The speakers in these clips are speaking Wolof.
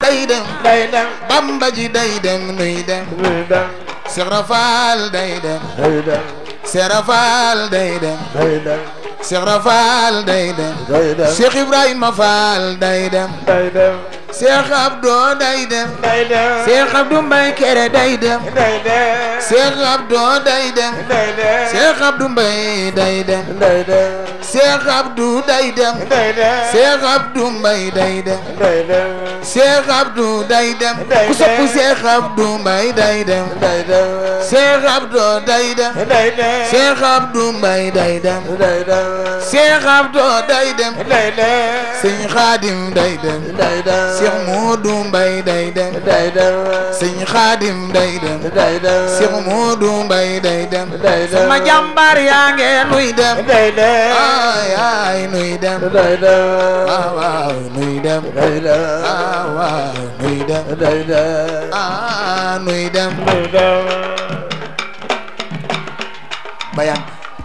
day dem day dem bamba ji day dem nuy dem nuy dem Cheikh Rafal day dem day dem Cheikh Rafal day dem day dem Cheikh Rafal day dem day dem Cheikh Ibrahima Fall day dem day dem Cheikh Abdou day dem day dem Cheikh Abdou Mbaye Kéré day dem day dem Cheikh Abdou day dem day dem Cheikh Abdou Mbaye day dem day dem Cheikh Abdou day dem day dem Cheikh Abdou Mbaye day dem day dem Cheikh Abdou day dem ku sopp Cheikh Abdou Mbaye day dem day dem Cheikh Abdou day dem day dem Cheikh Abdou Mbaye day dem day dem Cheikh Abdou day dem day dem Sëñ Xaadim day dem day dem Cheikh Modou Mbaye day dem day dem Sëñ Xaadim day dem day dem Cheikh Modou Mbaye day dem day dem sama jàmbaar yaa ngee nuy dem day dem ay ay nuy dem day dem waaw waaw nuy dem day dem waaw waaw nuy dem day dem ah nuy dem day dem ba yàgg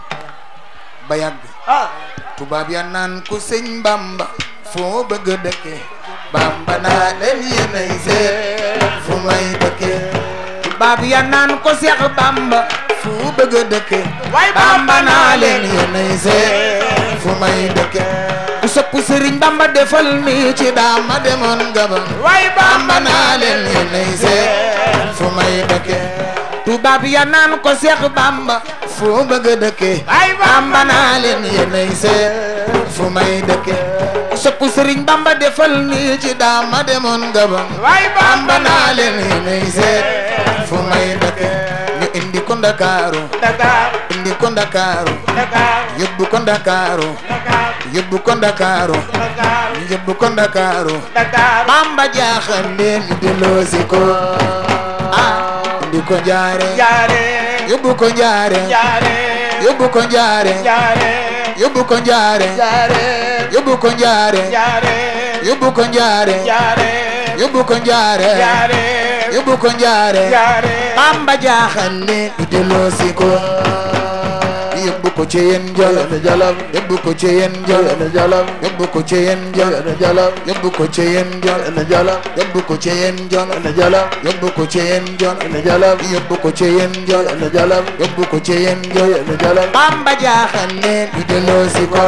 ba yàgg ah tubaab ya naan ku sëñ Bamba foo bëgg a dëkke Bamba naa leen yéenay seet fu may dëkke tubaab ya naan ko Seex Bamba fu bëgg a dëkke Bamba naa leen yéenay seet fu may dëkke ku sopp sëriñ Bamba defal mi ci daama demoon Gabon way Bamba naa leen yéenay seet fu may dëkke tubaab ya naan ko Seex Bamba fu bëgg a dëkke ay Bamba naa leen yéenay seet fu may dëkke sopp sëriñ Bamba defal nii ci daama demoon Gabon way Bamba naa leen yéenay seet fu may dëkke ñu indi ko Ndakaaru Dakar indi ko Ndakaaru Dakar yóbbu ko Ndakaaru Dakar yóbbu ko Ndakaaru Dakar yóbbu ko Ndakaaru Dakar Bamba jaaxal leen ñu delloosi ko ah indi ko Njaare jaare yóbbu ko Njaare jaare yóbbu ko Njaare jaare yóbbu ko Njaare jaare yóbbu ko Njaare jaare yóbbu ko Njaare jaare yóbbu ko Njaare jaare yóbbu ko Njaare jaare Bamba jaaxal leen ñu delloosi ko yóbbu ko ci yéen jolof na jalam yóbbu ko ci yéen jolof na jalam yóbbu ko ci yéen jolof na jalam yóbbu ko ci yéen jolof na jalam yóbbu ko ci yéen jolof na jalam yóbbu ko ci yéen jolof na jalam yóbbu ko ci yéen jolof na jalam yóbbu ko ci yéen jolof na jalam Bamba jaaxal leen ñu delloosi ko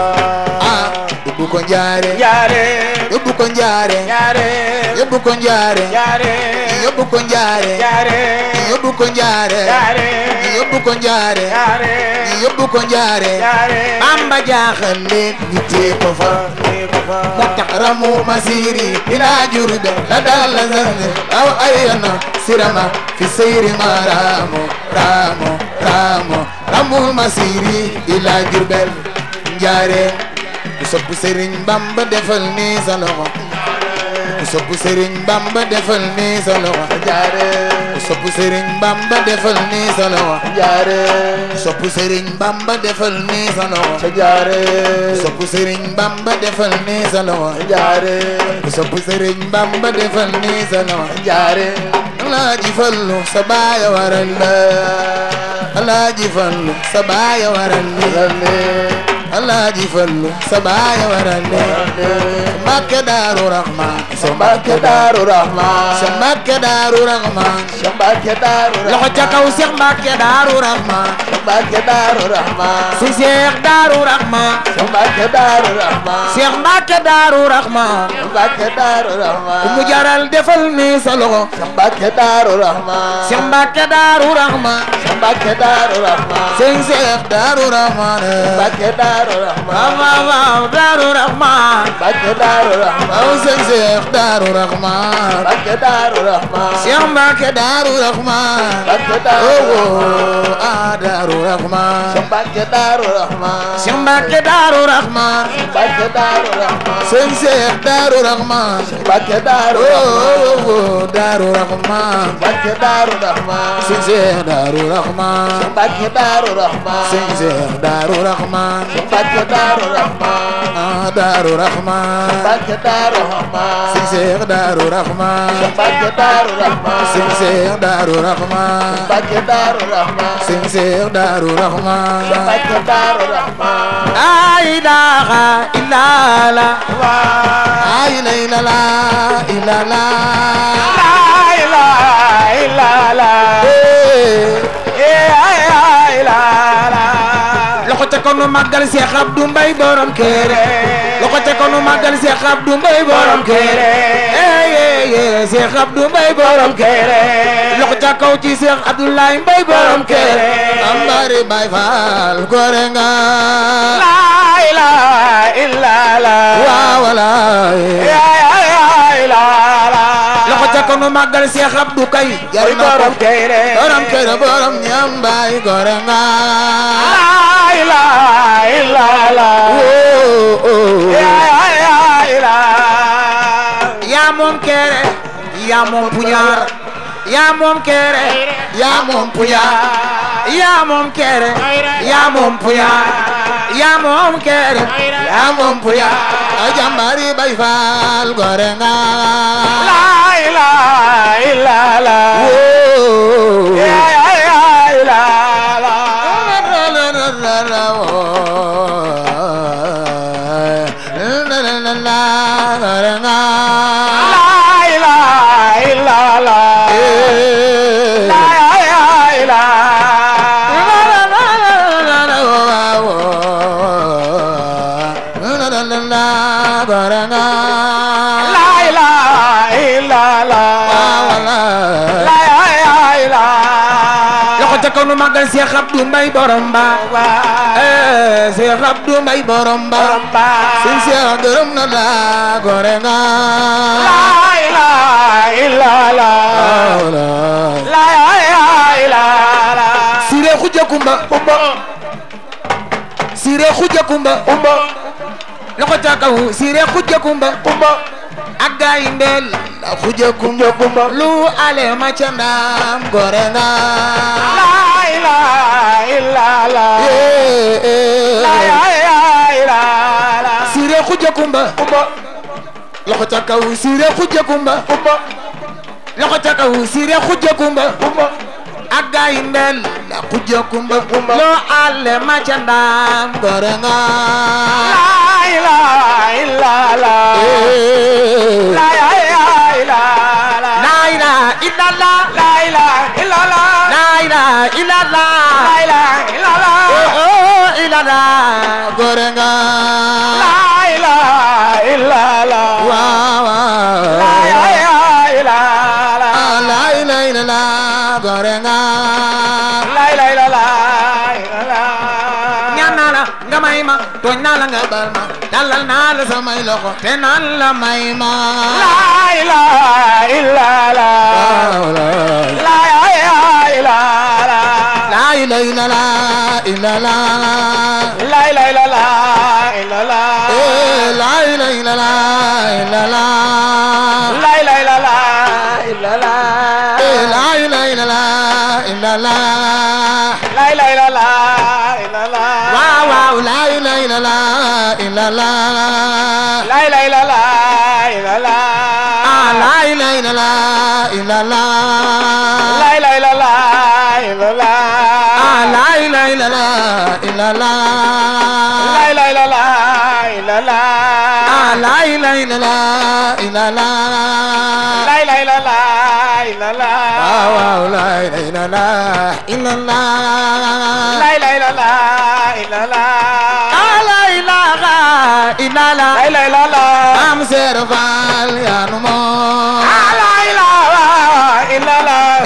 ah yóbbu ko Njaare jaare yóbbu ko Njaare jaare yóbbu ko Njaare jaare yóbbu ko Njaare jaare yóbbu ko Njaare jaare yóbbu ko Njaare jaare yóbbu ko Njaare jaare Bamba jaaxal leen ñu tee ko fa moo tax ramu masiri ila jurbe la dal la zanne aw ayana sirama fi sayri ma ramo ramo ramo ramu masiri ila jurbel Njaare ku sopp Sëriñ Bamba defal ni sa loxo ku sopp Sëriñ Bamba defal ni sa loxo jaare ku sopp Sëriñ Bamba defal ni sa loxo jaare sopp Sëriñ Bamba defal ni sa loxo jaare sopp Sëriñ Bamba defal ni sa loxo jaare sopp Sëriñ Bamba defal ni sa loxo jaare Alaaji Fallu sa baaya waral la Alaaji Fallu sa baaya waral la Alaaji Fallu sa baaya waral la Mbàkke Daaru Rahmaan sa Mbàkke Daaru Rahmaan sa Mbàkke Daaru Rahmaan Mbàkke Daaru loxo ca kaw Seex Mbàkke Daaru Rahmaan Mbàkke Daaru Rahmaan si Seex Daaru Rahmaan Mbàkke Daaru Rahmaan Seex Mbàkke Daaru Rahmaan Mbàkke Daaru Rahmaan mu jaral defal ni sa loxo Mbàkke Daaru Rahmaan Seex Mbàkke Daaru Rahmaan Mbàkke Daaru Rahmaan sëñ Seex Daaru Rahmaan Mbàkke Daaru Rahmaan waaw waaw Daaru Rahmaan Mbàkke Daaru Rahmaan waaw sëñ Seex Daaru Rahmaan Mbàkke Daaru Rahmaan Seex Mbàkke Daaru Rahmaan Mbàkke Daaru oh Rahmaan oh ah Daaru Rahmaan Mbàkke Daaru Rahmaan Seex Mbàkke Daaru Rahmaan Mbàkke Daaru Rahmaan sëñ Seex Daaru Rahmaan Mbàkke Daaru oh Rahmaan oh oh Daaru Rahmaan Mbàkke Daaru Rahmaan sëñ Seex Daaru Rahmaan Mbàkke Daaru Rahmaan sëñ Seex Daaru Rahmaan Mbàkke Daaru Rahman ah Daaru Rahman Mbàkke Daaru Rahman Sëñ Seex Daaru Rahman Mbàkke Daaru Rahman Sëñ Seex Daaru Rahman Mbàkke Daaru Rahman Sëñ Seex Daaru Rahman Mbàkke Daaru Rahman la ilaha illallah waa la ilaha illallah laa ilaaha illallaah Eh. laa ilaaha loxo ca konu màggal Seex Abdu Mbay borom kere loxo ca konu màggal Seex Abdu Mbay borom kere eh eh eh Seex Abdu Mbay borom kere loxo ca kaw ci Seex Abdoulaye Mbay borom kere ambari Baay Faal gore nga laa ilaaha illallaah waaw walaay laa ilaaha loxo ca konu màggal Seex Abdu kay jar na ko borom kere borom kere borom ñambaay gore nga laa ilaaha illallaah oh oh laa ilaaha yaa moom kere yaa moom puñaar yaa moom kere yaa moom puñaar yaa moom kere yaa moom puñaar yaa moom kere yaa moom puñaar a jàmbari bay faal gore nga laa ilaaha illallaah Woo. laa ilaaha gore nga laa ilaaha illallaah laa ilaaha laa ilaaha illallaah laa ilaaha loxo ca kaw nu màggal Seex Abdu Mbay borom ba eh Seex Abdu Mbay borom ba sin Seex gërëm na la gore nga laa ilaaha illallaah laa ilaaha Sire Xuja Kumba umba Sire Xuja Kumba umba loxo ca kaw Sire Xuja Kumba umba ak gaay ndel Xuja Kumba umba lu ale ma ca ndam gore nga laa ilaaha illallaah eh eh laa ilaaha Sire Xuja Kumba umba loxo ca kaw Sire Xuja Kumba umba loxo ca kaw Sire Xuja Kumba umba ak gaay ndel Xuja Kumba Kumba. lu ale ma ca ndam gore nga laa ilaaha illallaah eh laa ilaaha illallaah la ilaha illallah laa ilaaha illallaah la ilaha illallah laa ilaaha illallaah oh illallah gore nga laa ilaaha illallaah waaw waaw laa ilaaha illallaah Ah, la ilaha illallah gore nga laa ilaaha illallaah ñaan naa la nga may ma tooñ naa la nga bal ma dalal naa la samay loxo te naan la may ma laa ilaaha illallaah waaw waaw. laa ilaaha illallaah la ilaha illallah illallah laa ilaaha illallaah illallaah eh la ilaha illallah illallah laa ilaaha illallaah illallaah eh la ilaha illallah illallah laa ilaaha illallaah illallaah waaw waaw la ilaha illallah illallah laa ilaaha illallaah illallaah ah la ilaha illallah illallah laa ilaaha illallaah illallaah ah la ilaha illallah illallah laa ilaaha illallaah illallaah ah la ilaha illallah illallah laa ilaaha illallaah illallaah waaw waaw la ilaha illallah illallah laa ilaaha illallaah illallaah ah la ilaha illallah laa ilaaha illallaah am seer faal yaa nu moom ah laa ilaaha illallaah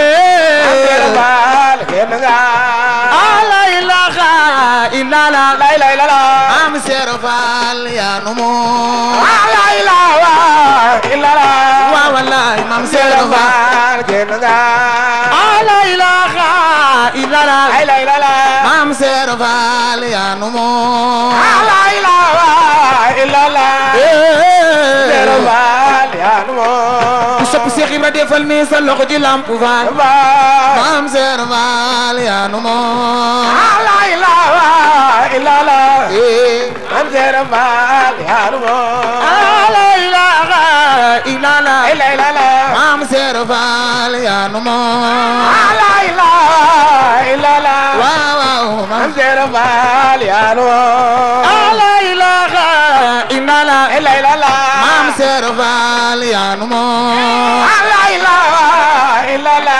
eh baal kenn nga ah la ilaha illallah laa ilaaha illallaah am seer faal yaa nu moom ah laa ilaaha illallaah waaw wallaay mam seer faal baal kenn nga ah la ilaha illallah laa ilaaha illallaah mam seer faal yaa nu moom ah laa ilaaha illallaah eh baal yaa nu moom sopp Cheikh Ibra defal ni sa loxo ci lamp faal Faal maam seer faal yaa nu moom la ilaha illallah eh Maam Seera Faal yaa nu moom la ilaha illallah la illallah maam seer faal yaa nu moom la ilaha illallah waaw waaw Maam maam Seera Faal yaa nu moom la ilaha illallah la illallah maam seer faal yaa nu moom la ilaha illallah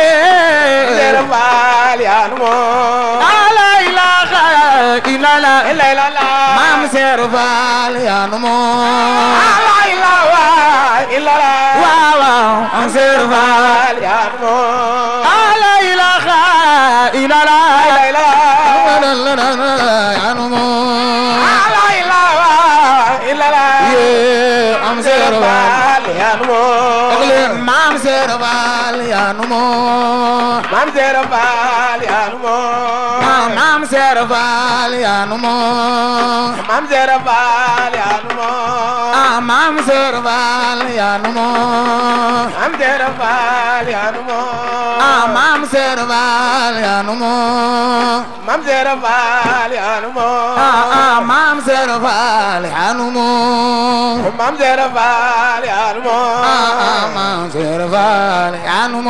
eh Seera Faal yaa nu moom la ilaha illallah la illallah maam seer faal yaa nu moom la ilaha illallah waaw waaw maam seer faal Faal yaa nu moom la ilaha illallah la illallah yaa nu moom la ilaha illallah yee maam seer faal Faal yaa nu moom wax leen maam seer faal yaa nu moom Maam Seera Faal yaa nu moom maam seer faal yaa nu moom Maam Seera Faal yaa nu moom ah maam seer faal yaa nu moom Maam Seera Faal yaa nu moom ah maam seer faal yaa nu moom Maam Seera Faal yaa nu moom ah ah maam seer faal yaa nu moom Maam Seera Faal yaa nu moom ah ah maam seer faal yaa nu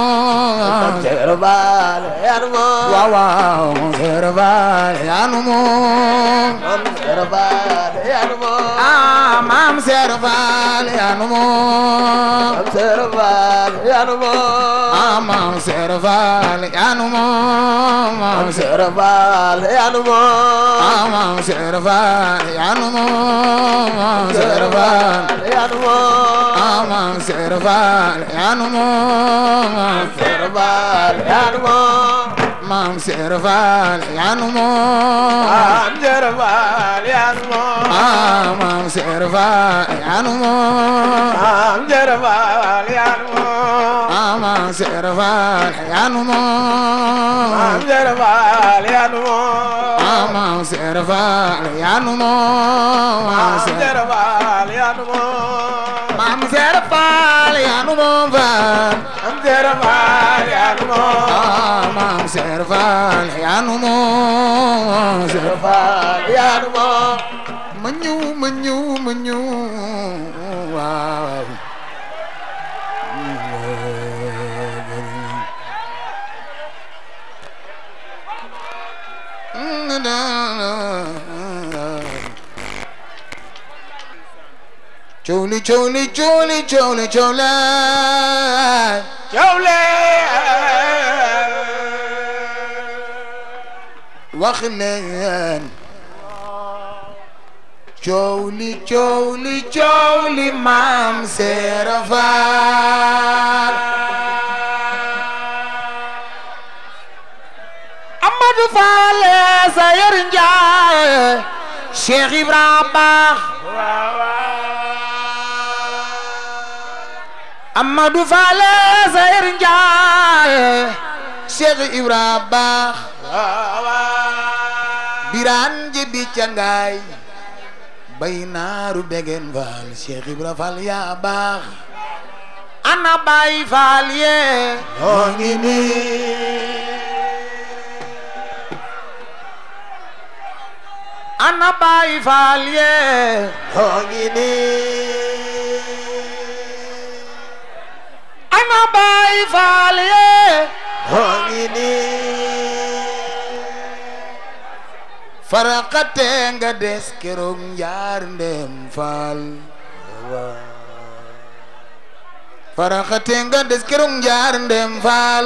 moom Seera Faal yaa nu moom waaw waaw maam seer faal yaa nu moom Maam Seera Faal yaa nu moom ah maam seer faal yaa nu moom Maam Seera Faal yaa nu moom ah maam seer faal yaa nu moom maam seer Seera Faal yaa nu moom ah maam seer faal yaa nu moom maam seer faal yaa nu moom ah maam seer faal yaa nu moom maam Seera Faal yaa nu moom maam seer faal yaa nu moom Maam Seera Faal yaa nu moom ah maam seer faal yaa nu moom Maam Seera Faal yaa nu moom ah maam seer faal yaa nu moom Maam Seera Faal yaa nu moom ah maam seer faal yaa nu moom maam Maam seer Seera Faal yaa nu moom maam seer faal yaa nu moom faal Maam Seera Faal yaa nu moom ah maam seer faal yaa nu moom seer Faal yaa nu moom ma ñëw ma ñëw ma ñëw waaw Cowli cowli cowli cowli cowli Jawle wax leen cowli cowli cowli maam Seera Faal Amadou Fall Sayer Ndiaye Cheikh Ibrahima Amadou Fall Sayer Ndiaye Cheikh Ibrahima Biraan jibi cangaay bay naaru degen Fall Cheikh Ibrahima Fall yaa baax ana bay Fall yee noo ngi nii ana bay Fall yee noo ngi nii ana bay Fall yee noo ngi nii farakate nga des keroog njaar ndem Fall farakate nga des keroog njaar ndem Fall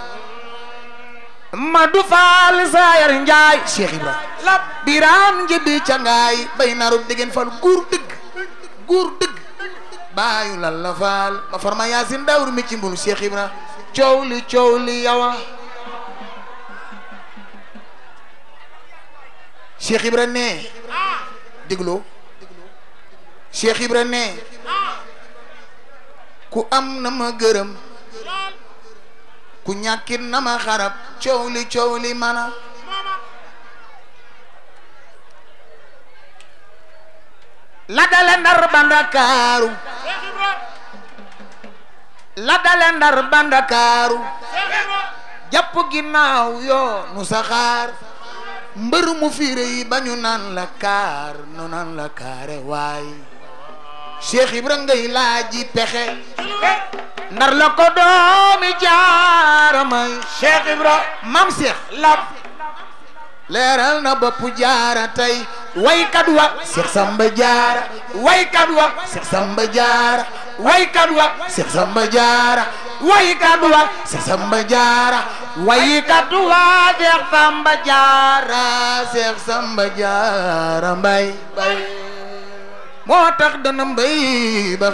Madu Fall Sayar Njaay Cheikh Ibra lab Biraan njëbi cangaay bay narub degen Fall guur dëgg guur dëgg baayu lalla Fall ma farma yaasin dawru mi ci mbulu Cheikh Ibra coow li coow li yawa Cheikh Ibra ne dégloo Cheikh Ibra ne ku am na ma gërëm ku ñàkkit na ma xarab coow li coow li mana la dale ndar ba ndakaaru la dale ndar ba ndakaaru jàpp ginnaaw yoo nu saxaar mbër mu fiire yi ba ñu naan la kaar nu naan la kaare waay Cheikh Ibra ngay laaji pexe ndar la ko doomi jaara may Cheikh Ibra mam Cheikh lab leeral na bopp jaara tey waykat wa Cheikh Samba jaara waykat wa Cheikh Samba jaara waykat wa Cheikh Samba jaara waykat wa Cheikh Samba jaara waykat wa Cheikh Samba jaara Cheikh Samba jaara mbay mbay moo tax dana mbay bax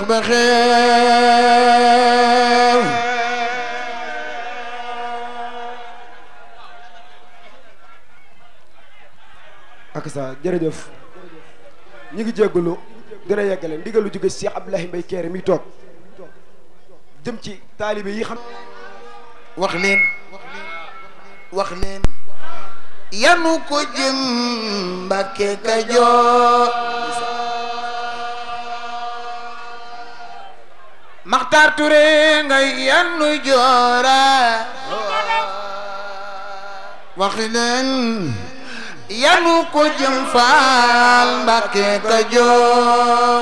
baxeew ak sa jërëjëf ñu ngi jéggalu dina yeggale ndigalu jóge Cheikh Abdoulahi Mbaye Kéré mi toog jëm ci taalibe yi xam wax leen wax leen yanu ko jëm Mbàkke Kajoor Maxtaar Ture nga yanu joora wax leen yanu ko jëm Faal Mbàkke Kajoor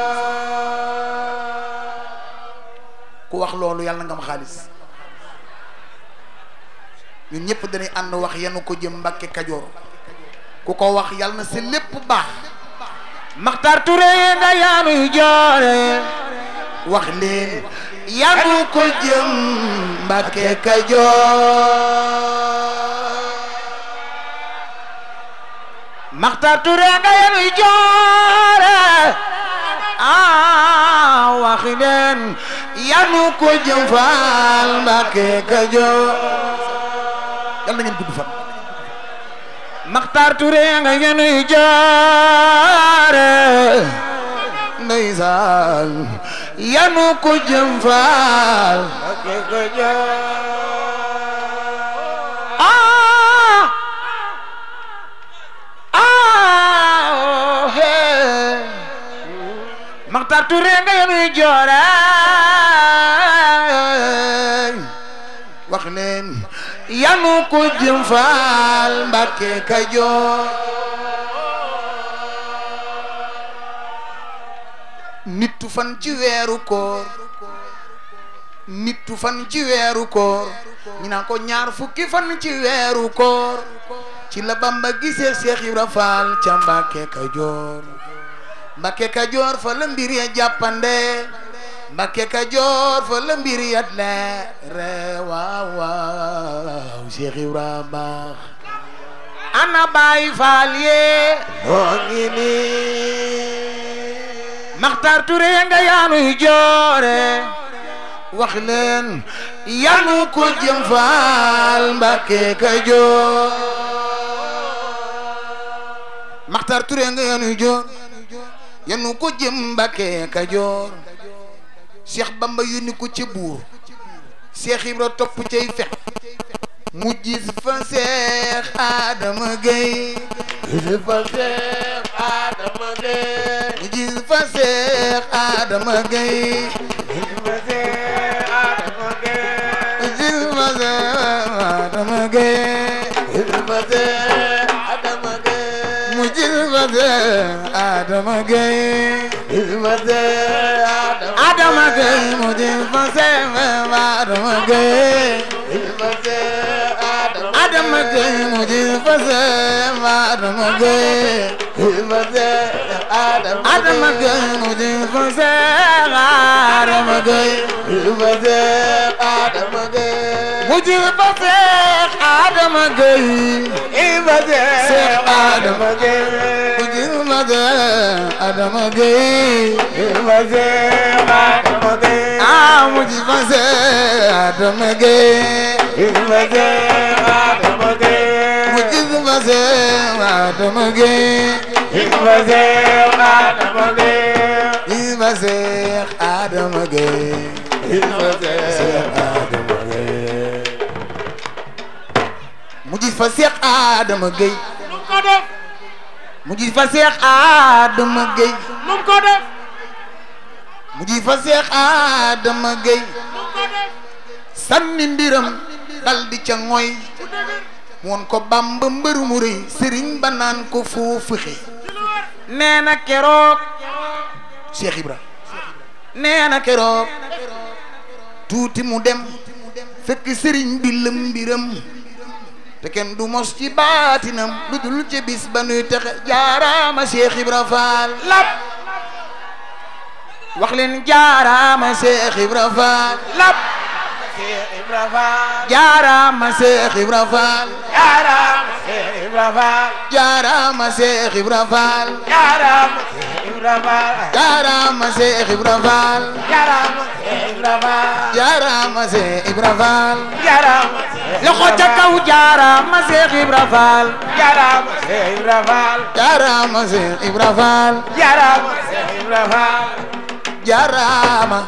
ku wax loolu yàlla nga am xaalis ñun ñëpp dañuy ànd wax yanu ko jëm Mbàkke Kajoor ku ko wax yàlla na si lépp baax Maxtaar Ture nga yanuy joore wax leen yanu ko jëm Mbàkke Kajoor Maxtaar Ture nga yanuy joore ah wax leen yanu ko jëm Faal Mbàkke Kajoor yàlla na ngeen gudd fan Maxtaar Ture nga yanuy joore ndeysaan yanu ko jëm Faal Mbàkke Kajoor ah ah oh, hey. Maxtaar Ture nga yanuy joore wax leen yanu ko jëm Faal Mbàkke Kajoor nittu fan ci weeru koor nittu fan ci weeru koor ñu naan ko ñaar fukki fan ci weeru koor ci la Bamba gisee Cheikh Ibra Fall ca Mbàkke Kajoor Mbàkke Kajoor fa la mbir ya jàppande Mbàkke Kajoor fa la mbir ya leere waaw waaw Cheikh Ibra baax ana Baay Faal yee moo ngi nii Maxtaar Ture nga yaanuy joore wax leen yanu ko jëm Faal Mbàkke Kajoor Maxtaar Ture nga yaanuy joor yanu ko jëm Mbàkke Kajoor Cheikh Bamba yónni ko ca buur Cheikh Ibra topp cay fex mu gis fa Cheikh Adama Gueye gis fa Seex Adama Gey mu gis fa Cheikh Adama Gueye gis fa Seex Adama Gey mu gis fa Cheikh Adama Gueye gis fa Seex Adama Gey mu gis fa Cheikh Adama Gueye gis fa Seex Adama Gueye mu gis fa Cheikh Adama Gueye gis fa Seex Adama Adama Gueye mu gis fa Cheikh Adama Gueye gis fa Seex Adama Adama Gueye mu gis fa Cheikh Adama Gueye gis fa Seex Adama Gey mu gis fa Cheikh Adama Gueye gis fa Seex Seex Adama Gey mu gis fa Cheikh Adama Gueye gis fa Seex Adama Gey ah mu gis fa Cheikh Adama Gueye gis fa Seex Adama Gey mu gis fa Cheikh Adama Gueye gis fa Seex Adama Gey gis fa Cheikh Adama Gueye gis fa Seex Adama Gey mu gis fa Cheikh Adama Gueye lu ko def mu gis fa Cheikh Adama Gueye lu ko def mu gis fa Cheikh Adama Gueye lu sànni mbiram dal di ca ngoy woon ko bamba mbër mu rëy sëriñ ba naan ko foofu xe nee na keroog Cheikh Ibra nee na keroog tuuti mu dem fekk sëriñ bi lëm mbiram te kenn du mos ci baatinam lu dul ci bis ba nuy texe jaaraama Cheikh Ibra Fall lap wax leen jaaraama Cheikh Ibra Fall lap Cheikh Ibra Fall jaaraama Cheikh Ibra Fall jaaraama Cheikh Ibra Fall jaaraama Cheikh Ibra Fall jaaraama Cheikh Ibra Fall jaaraama Cheikh Ibra Fall jaaraama Cheikh Ibra Fall jaaraama Cheikh Ibra Fall jaaraama Cheikh loxo ca kaw jaaraama Cheikh Ibra Fall jaaraama Cheikh Ibra Fall jaaraama Cheikh Ibra Fall jaaraama Cheikh Ibra Fall jaaraama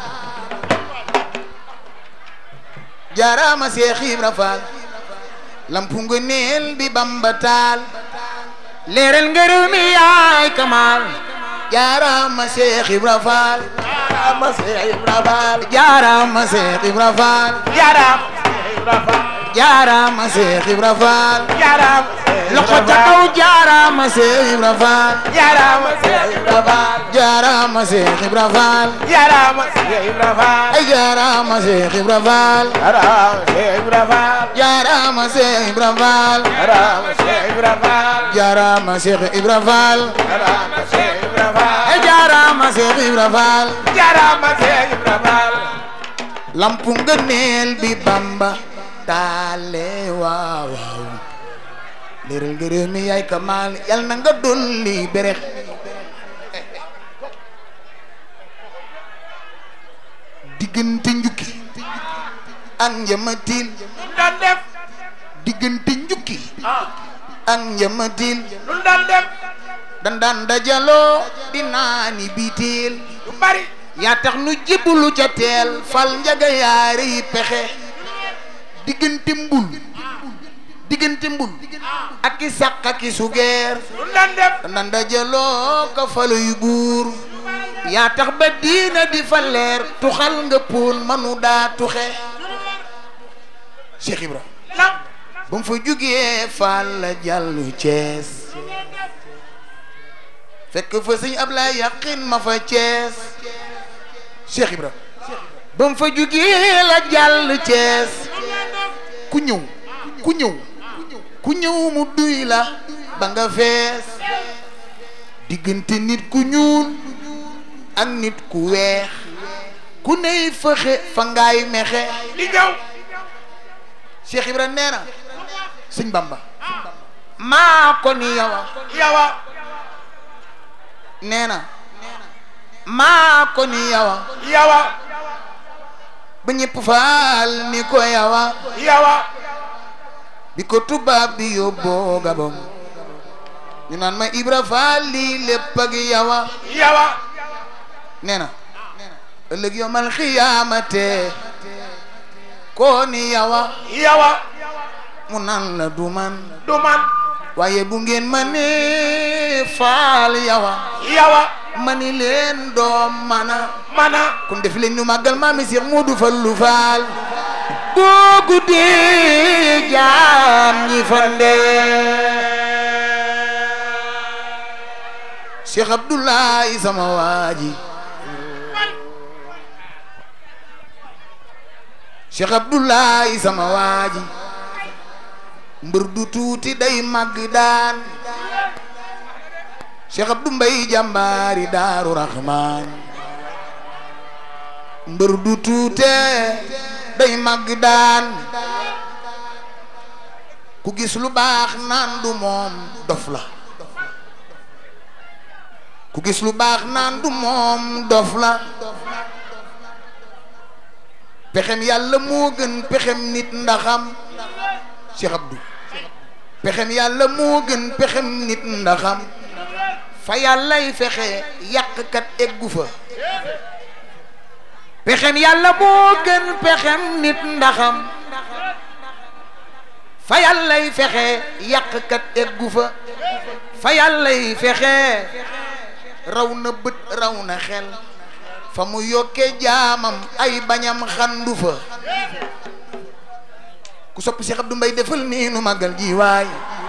jaaraama Cheikh Ibra Fall lampu nga neel bi Bamba taal leeral ngërëm mi yaay Kamal jaaraama Cheikh Ibra Fall jaaraama Cheikh Ibra Fall jaaraama Cheikh Ibra Fall jaaraama Cheikh Ibra Fall jaaraama Cheikh Ibra Fall jaaraama Cheikh loxo Ibra ca kaw Fall jaaraama Cheikh Ibra Fall jaaraama Cheikh Ibra Fall jaaraama Cheikh Ibra Fall jaaraama Cheikh Ibra Fall ay jaaraama Cheikh Ibra Fall jaaraama Cheikh Ibra Fall jaaraama Cheikh Ibra Fall jaaraama Cheikh Ibra Fall jaaraama Cheikh Ibra Fall jaaraama Cheikh Ibra Fall ay jaaraama Cheikh Ibra Fall jaaraama Cheikh Ibra Fall lampu nga neel bi Bamba taale waaw waaw leeral ngërëm mi yaay Kamal yal na nga dolli berex diggante njukki ak njamatil lu daan def diggante njukki ah ak njamatil lu daan def dan daan dajaloo di naani biiteel lu bari yaa tax nu jébbalu ca teel fal njaga yaare yi pexe diggante mbul diggante mbul ak i sàq ak i sugeer lu daan def dan daan dajaloo ka falo yu buur yaa tax ba diina di fa leer tuxal nga poon manu daa tuxe Cheikh Ibra lam ba mu fa jugee Fall la jàllu Cees fekk fa sëñ Ablaye yàqin ma fa Cees Cheikh Ibra ba mu fa jugee la jàll Cees ku ñëw ku ñëw ku ñëw mu duy la ba nga fees diggante nit ku ñuul ak nit ku weex ku ney fëxe fa ngaay mexe di ñëw Cheikh Ibra nee na sëñ Bamba maa ko ni yawa yawa nee na maa ko ni yawa yawa ba ñëpp faal ni ko yawa yawa bi ko tubaab bi yóbboo Gabon ñu naan ma Ibra Faal lii lépp ak yawa yawa nee na ëllëg yomal xiyaamate koo ni yawa yawa mu naan la du man du man waaye bu ngeen ma nee faal yawa yawa ma ni leen doom mana mana kon def leen ñu màggal maami Seex Moodu Fallu Faal boo guddee jaam ñi fande Cheikh Abdoulaye sama waaji Cheikh Abdoulaye sama waaji mbër du tuuti day màgg daan Cheikh Abdou Mbay jàmbaari Daaru Rahmaan mbër du tuute day màgg daan ku gis lu baax naan du moom dof la ku gis lu baax naan du moom dof la pexem yàlla moo gën pexem nit ndaxam Cheikh Abdou pexem yàlla moo gën pexem nit ndaxam fa yàllay fexe yàqkat eggu fa pexem yàlla moo gën pexem nit ndaxam fa yàllay fexe yàqkat eggu fa fa yàllay fexe raw na bët raw na xel fa mu yokke jaamam ay bañam xandu fa ku sopp Cheikh Abdou Mbaye defal nii nu màggal ji waay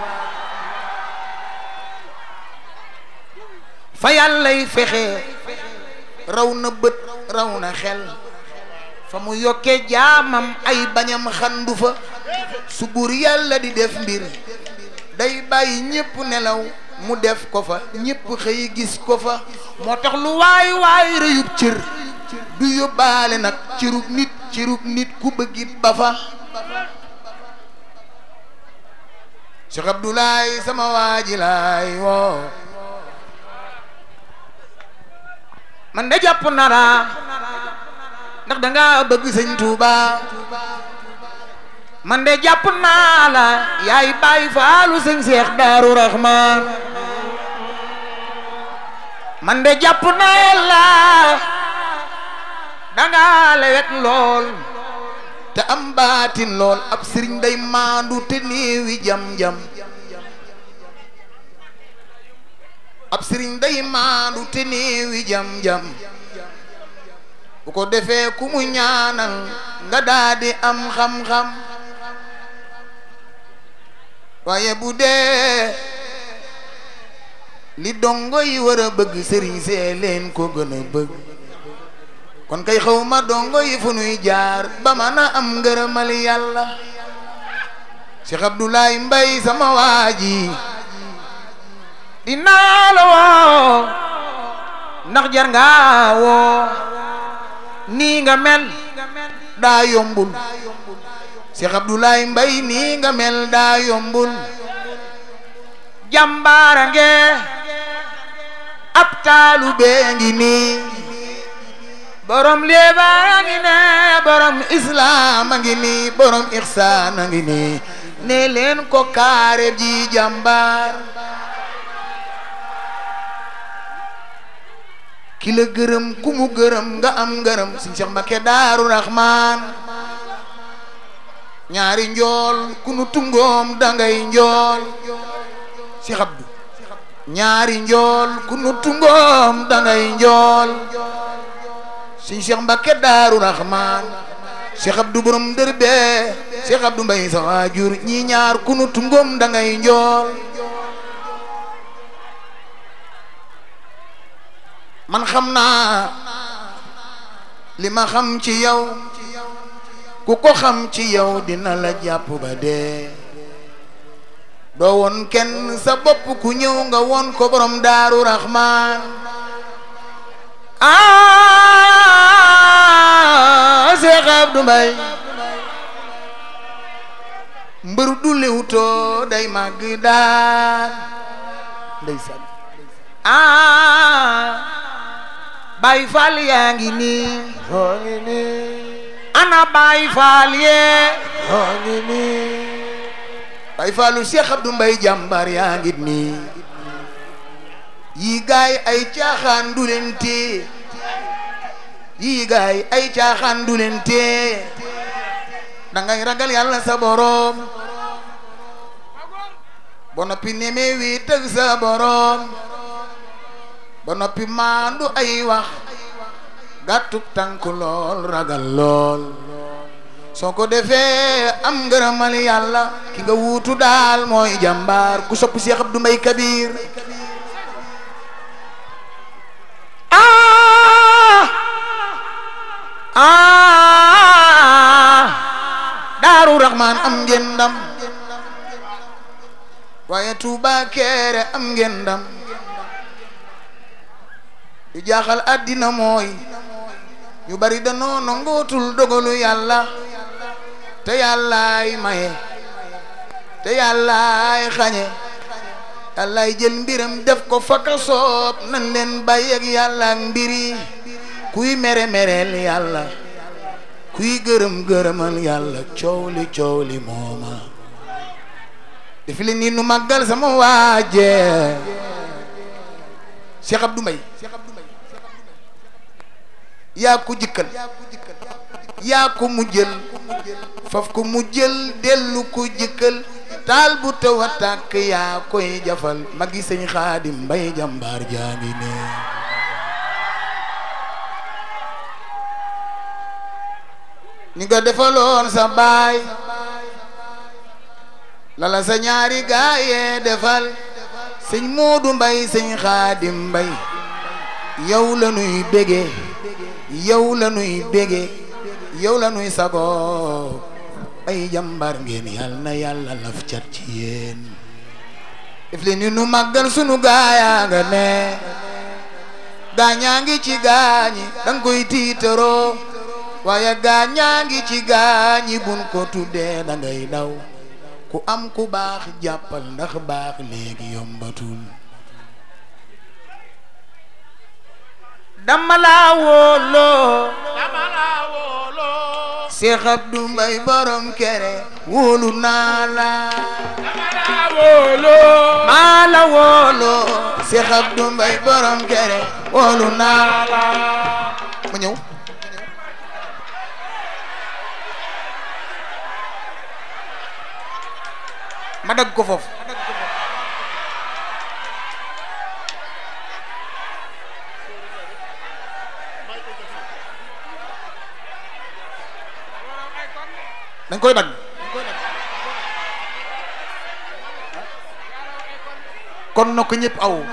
fa yàllay fexe raw na bët raw na xel fa mu yokkee jaamam ay bañam xandu fa su buur yàlla di def mbir day bàyyi ñépp nelaw mu def ko fa ñépp xëy gis ko fa moo tax lu waay waay rëyub cër du yóbbaale nag cërub nit cërub nit ku bëggit ba fa Cheikh Abdoulaye sama waaji laay woo man de jàpp na la ndax da nga bëgg sëñ Touba man de jàpp naa la yaay bàyyi faalu sëñ Cheikh Daaru Rahman man de jàpp naa la da nga lewet lool te am baatin lool ab sëriñ day maandu te néewi jam-jam ab sëriñ day maandu te néewi jam-jam bu ko defee ku mu ñaanal nga daadi am xam-xam waaye bu dee li dongo yi war a bëgg sëriñ see leen ko gën a bëgg kon kay xaw ma dongo yi fu nuy jaar ba mën a am ngërëmal yàlla Cheikh Abdoulaye Mbaye sama waaji dinaa la woo ndax jar nga woo nii nga mel daa yombul Cheikh Abdoulaye Mbaye nii nga mel daa yombul jàmbaara nge ab taalu bee ngi nii borom léebaa ngi ne borom islam a ngi nii borom ixsaan a ngi nii ne leen ko kaare ji jàmbaar ki la gërëm ku mu gërëm nga am ngërëm Sëñ Cheikh Mbacké Daaru Rahman ñaari njool ku nu tungoom dangay njool Cheikh Abdou ñaari njool ku nu tungoom dangay njool Sëñ Cheikh Mbacké Daaru Rahman Cheikh Abdou borom dër bee Cheikh Abdou Mbaye sa waajur ñi ñaar ku nu tungoom dangay njool man xam naa li ma xam ci yow ku ko xam ci yow dina la jàpp ba dee doo woon kenn sa bopp ku ñëw nga woon ko borom daaru raxmaan ah Cheikh Abdou Mbaye mbër du liwtoo day màgg daan ndeysaan ah Baay Faal yaa ngi nii moo ngi nii ana Baay Faal yee moo ngi nii Baay Faalu Cheikh Abdou Mbaye jàmbar yaa ngi nii yii gaay ay caaxaan du leen tee yii gaay ay caaxaan du leen tee dangay ragal yàlla sa boroom ba noppi nemee wii tëg sa boroom ba noppi maandu ay wax gàttuk tànk lool ragal lool soo ko defee am ngërëmal yàlla ki nga wuutu daal mooy jàmbaar ku sopp Cheikh Abdou Mbaye Kabir ah ah Daaru Rahman am ngeen ndam waaye Touba Kéré am ngeen ndam di jaaxal àddina mooy ñu bari danoo nangootul dogalu yàlla te yàllaay maye te yàllaay xañe yàllaay jël mbiram def ko fakka soob nan leen bàyyi ak yàlla ak mbiri kuy mere mereel yàlla kuy gërëm gërëmal yàlla coow li coow li mooma defi li nii nu màggal sama waaje Cheikh Abdou Mbaye yaa ko jikkal yaa ko mu jël faf ko mu jël dellu ko jikkal taal bu taw a tàkk yaa koy jafal magi sëñ Xaadim Mbay jàmbaar jaa ngi ne ni nga defaloon sa baay lala sa ñaari gaayee defal sëñ Moodu Mbay sëñ Xaadim Mbay yow la nuy bége yow la nuy bége yow la nuy sago ay jàmbar ngeen yal na yàlla laf cat ci yéen def leen ni nu màggal sunu gaayaa nga ne gaañaa ngi ci gaañi danga koy tiitaroo waaye gaañaa ngi ci gaañi bun ko tuddee da ngay daw ku am ku baax jàppal ndax baax léegi yombatul dama laa wóoloo Cheikh Abdou Mbaye borom kere wóolu naa la maa la wóoloo Cheikh Abdou Mbaye borom kere wóolu naa la ma ñëw ma dagg ko foofu dañ koy dagg kon na ko ñëpp aw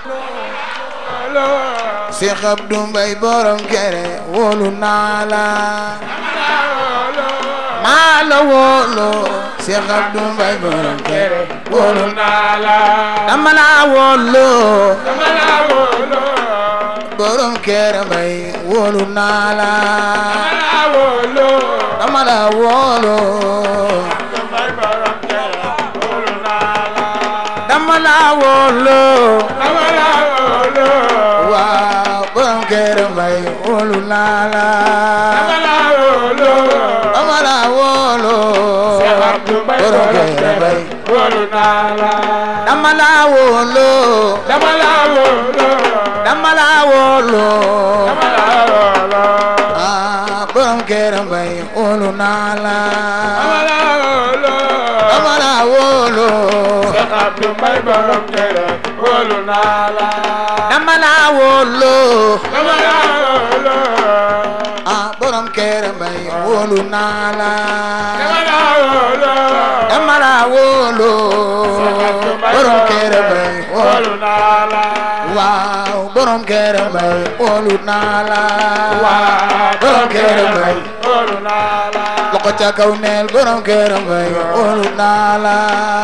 Cheikh Abdou Mbaye borom kere wóolu naa la maa la wóolu Cheikh Abdou Mbaye borom kere wóolu naa la dama la wóolu borom kere Mbaye wóolu naa la dama la wóolu dama la wóolu waaw borom kere Mbaye wóolu naa la dama la wóolu borom kere Mbaye dama la wóolu dama la wóolu ah borom kere Mbaye wóolu naa la dama la wóolu dama la wóolu ah borom kere Mbaye wóolu naa la dama la wóolu borom kere Mbaye wóolu waaw borom kere Mbaye wóolu naa la borom kere Mbaye loxo ca kaw neel borom kere Mbaye wóolu naa la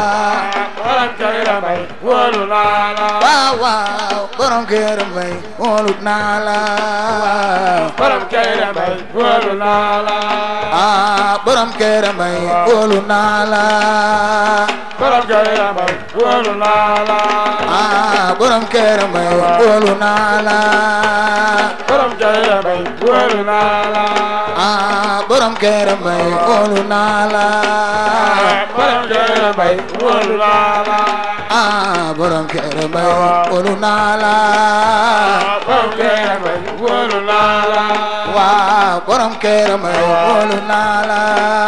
waaw waaw borom kere Mbaye wóolu naa la ah borom kere Mbaye wóolu naa la ah borom kere Mbaye wóolu naa la ah borom kere Mbaye wóolu naa la ah borom kere Mbaye wóolu naa la waaw borom kere Mbaye wóolu naa la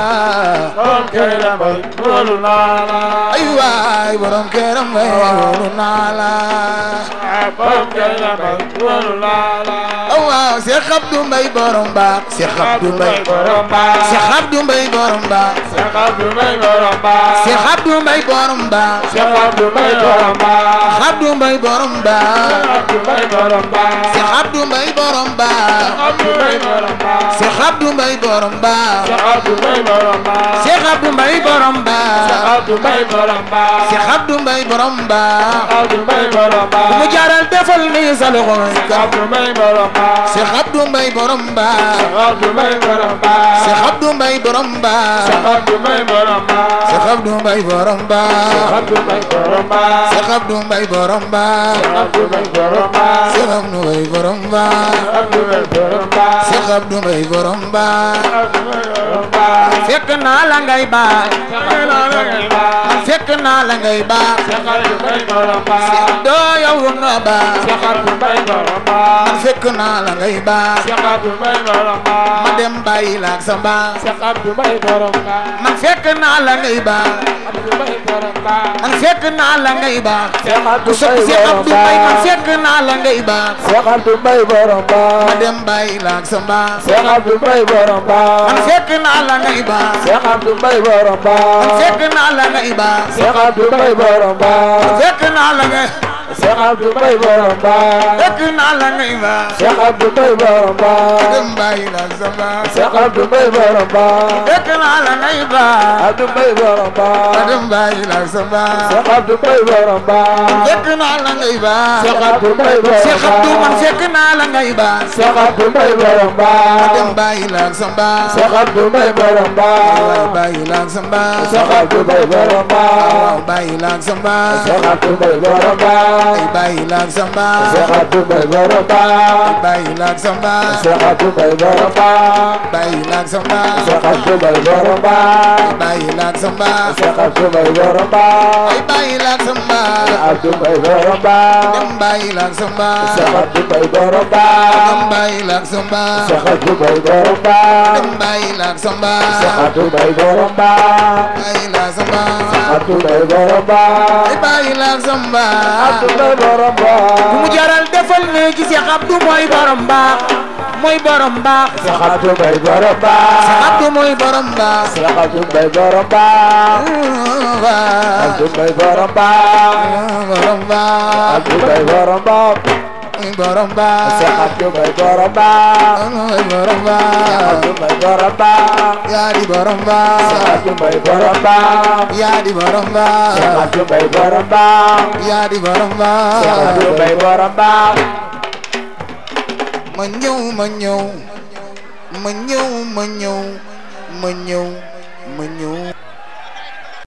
ay waay borom kere Mbaye wóolu naa la oh waaw Cheikh Abdou Mbaye borom baax Cheikh Abdou Mbaye Cheikh Abdou Mbaye borom baax Cheikh Abdou Mbaye borom baax Cheikh Abdou Mbaye borom baax Cheikh Abdou Mbaye borom baax Cheikh Abdou Mbaye borom baax Cheikh Abdou Mbaye borom baax Cheikh Abdou Mbaye borom baax Cheikh Abdou Mbaye borom baax ku mu jaaral defal ni sa loxo Cheikh Abdou Mbaye borom baax Cheikh Abdou Mbaye borom baax Cheikh Abdou Mbaye borom baax Cheikh Abdou Mbaye borom baax Cheikh Abdou Mbaye borom baax Cheikh Abdou Mbaye borom baax fekk naa la ngay baax fekk naa la ngay baax doo yow na baax man fekk naa la ngay baax ma dem bàyyi la ak sa baax man fekk naa la ngay baax Abdou Mbaye borom baax man fekk naa la ngay baax Cheikh ku Abdou sopp Mbaye Cheikh borom Abdou Mbaye man baax fekk naa la ngay baax Cheikh Abdou Mbaye borom ma baax dem bàyyi la ak sa mbaax Cheikh Abdou Mbaye borom baax man fekk naa la ngay baax Cheikh Abdou Mbaye borom man baax fekk naa la ngay baax Cheikh Abdou Mbaye borom baax fekk naa la ngay Cheikh Abdou Mbaye borom baax fekk naa la ngay baax Cheikh Abdou Mbaye borom ma baax dem bàyyi la ak sa mbaax Cheikh Abdou Mbaye borom baax fekk naa la ngay baax Abdou Mbaye borom ma baax dem bàyyi la ak sa mbaax Cheikh Abdou Mbaye borom baax fekk naa la ngay baax Cheikh Abdou Mbaye borom Cheikh Abdou man baax fekk naa la ngay baax Cheikh Abdou Mbaye borom ma dem baax bàyyi la ak sa mbaax Cheikh Abdou Mbaye borom waay baax bàyyi la ak sa mbaax Cheikh Abdou Mbaye borom waaw baax bàyyi la ak sa mbaax Cheikh Abdou Mbaye borom baax ay bàyyi la ak sa mbaax Cheikh Abdou Mbaye borom baax bàyyi la ak sa mbaax Cheikh Abdou Mbaye borom baax bàyyi la ak sa mbaax Cheikh Abdou Mbaye borom baax bàyyi la ak sa mbaax Cheikh Abdou Mbaye borom baax ay bàyyi la ak sa mbaax Abdou Mbaye borom baax dem bàyyi la ak sa mbaax Cheikh Abdou Mbaye borom dem baax bàyyi la ak sa mbaax Cheikh Abdou Mbaye borom baax dem bàyyi la ak sa mbaax Cheikh Abdou Mbaye borom baax bàyyi la ak sa mbaax Abdou Mbaye borom baax ay bàyyi la ak sa mbaax Abdou Mbaye borom baax mu jaral defal ne ci Cheikh Abdou mooy borom baax mooy borom baax Cheikh Abdou Mbaye borom baax Abdou mooy borom baax Cheikh Abdou Mbaye borom baax Abdou Mbaye borom baax borom baax Abdou Mbaye borom baax borom baax Cheikh Abdou Mbaye borom baax borom baax Abdou Mbaye borom baax yaa di borom Cheikh baax Abdou Mbaye borom baax yaa di borom baax Cheikh Abdou Mbaye borom baax yaa di borom Cheikh Abdou baax Mbaye borom baax ma ñëw ma ñëw ma ñëw ma ñëw ma ñëw ma ñëw